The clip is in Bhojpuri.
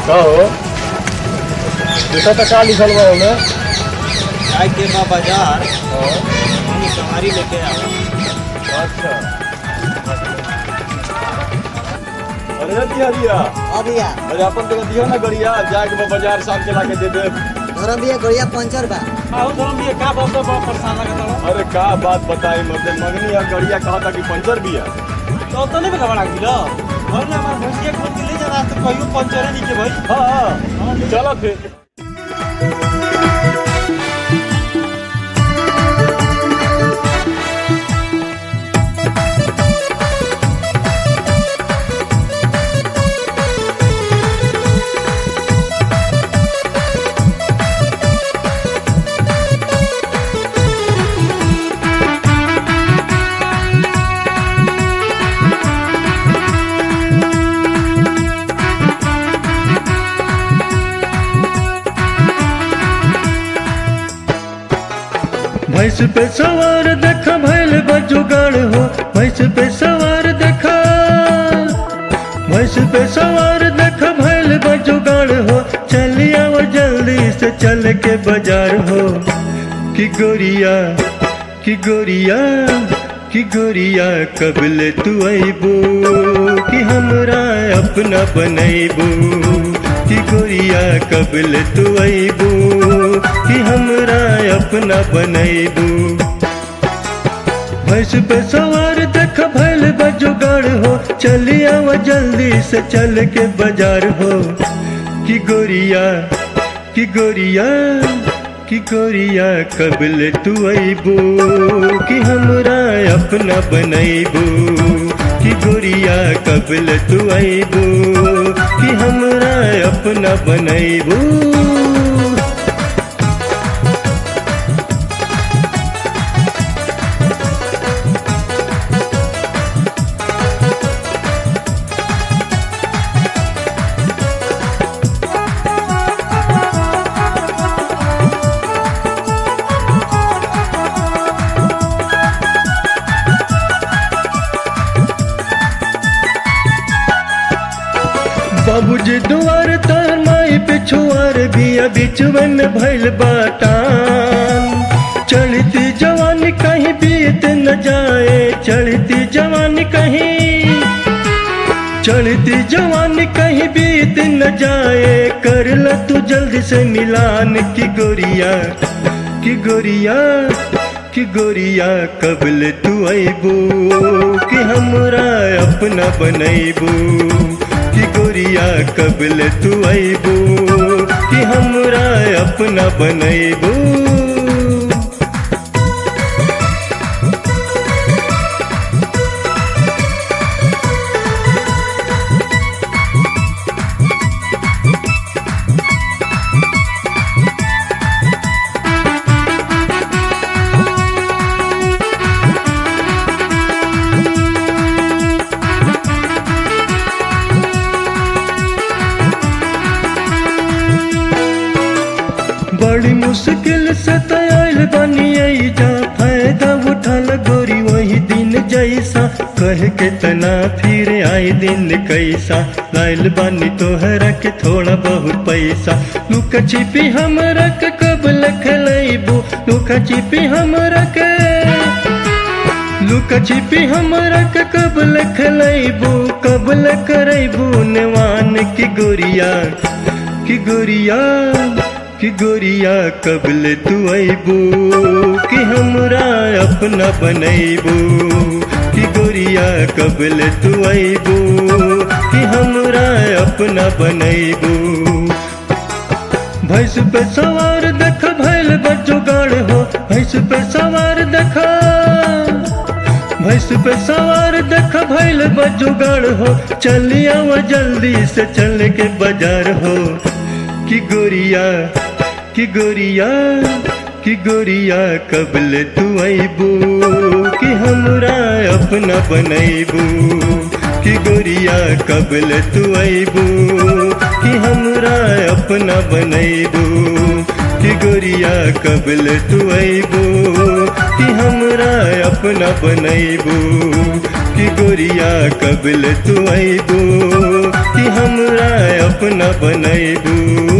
का हो देखा तो का लिखल बा ओमे जाए के बा बाजार हाँ, हम सवारी लेके आवा अच्छा अरे दिया दिया हाँ भैया अरे अपन तो दिया ना गड़िया जाके बा बाजार साथ चला के दे दे धर्म भैया गड़िया पंचर बा आओ धर्म ये का बहुत बहुत परेशान लगा था अरे का बात बताई मतलब मंगनी या गड़िया कहा था कि पंचर भी है तो तो नहीं घबरा गिलो और ना हमार भैंसिया खोल के ले जा रहा तो कहियो पंचर नहीं के भाई हाँ हाँ चलो फिर भैंस पे सवार देखा भैल बजुगाड़ हो भैंस पे सवार देखा भैंस पे सवार देखा भैल बजुगाड़ हो चलिया वो जल्दी से चल के बाजार हो कि गोरिया कि गोरिया कि गोरिया कबले तू अबू कि हमरा अपना बनैबू कि गोरिया कबले तू अबू कि हमरा अपना बनैबू भैंस पे सवार देख भैल बजुगाड़ हो चलिया वो जल्दी से चल के बाजार हो कि गोरिया कि गोरिया कि गोरिया कबले तू अबू कि हमरा अपना बनैबू कि गोरिया कबले तू अबू कि हमरा अपना बनैबू बाबूजी दुआर तार माई पिछुआर बिया बिचवे में भैल बाटान चढ़ती जवानी कहीं बीत न जाए चढ़ती जवानी कहीं चढ़ती जवानी कहीं बीत न जाए कर ल तू जल्दी से मिलान की गोरिया की गोरिया कि गोरिया कबल तू अबू कि हमरा अपना बनैबू कि गोरिया कबल तू अबू कि हमरा अपना बनैबू बड़ी मुश्किल से तैयार बनी जा फायदा उठल गोरी वही दिन जैसा कह के तना फिर आई दिन कैसा लाइल बानी तोहरा के थोड़ा बहुत पैसा लुका छिपी हमरा के कब लखलैबू लुका छिपी हमरा के लुका छिपी हमरा के कब लखलैबू कब लकरैबू नेवान की गोरिया की गोरिया कि गोरिया कबल तू अबू कि हमरा अपना बनैबू कि गोरिया कबल तू अबू कि हमरा अपना बनैबू भैंस पे सवार देख भैल बजुगाड़ हो भैंस पे सवार देखा भैंस पे सवार देख भैल बजुगाड़ हो चलिया वो जल्दी से चल के बाजार हो कि गोरिया कि गोरिया कि गोरिया कबल तू अबू कि हमरा अपना बनैबू कि गोरिया कबल तू अबू कि हमरा अपना बनैबू कि गोरिया कबल तू अबू कि हमरा अपना बनैबू कि गोरिया कबल तू अबू कि हमरा अपना बनैबू